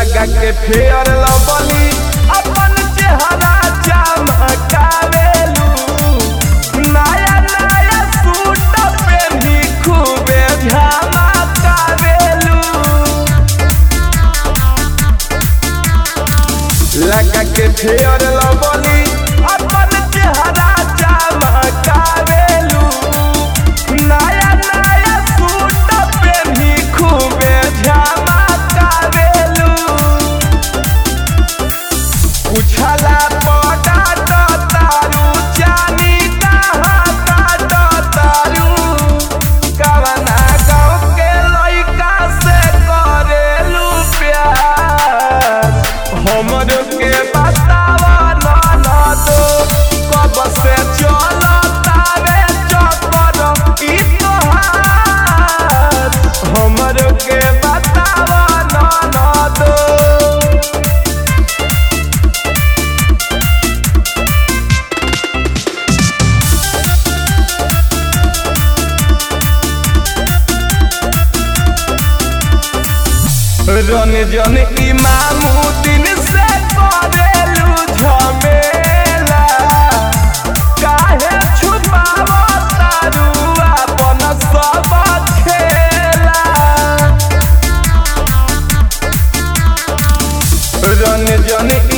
लगा के फेयर लबली अपन चेहरा चमकावेलू नया नया सूट पेन्ही खूबे झमकावेलू लगा के फेयर लबली अपन चेहरा चमकावेलू नया नया सूट पेन्ही खूबे झमकावेलू उछला पटा तारू जानी कहा तारू कवना गाँव के लइका से करेलू प्यार हमर के बतावा ना ना दो कब से चलो तारे चक्कर ई तोहार हमर के बतावा ना ना दो रन जन इमामुद्दीन से करेलू झमेला काहे छुपाव तारू अपन सब खेला रन जन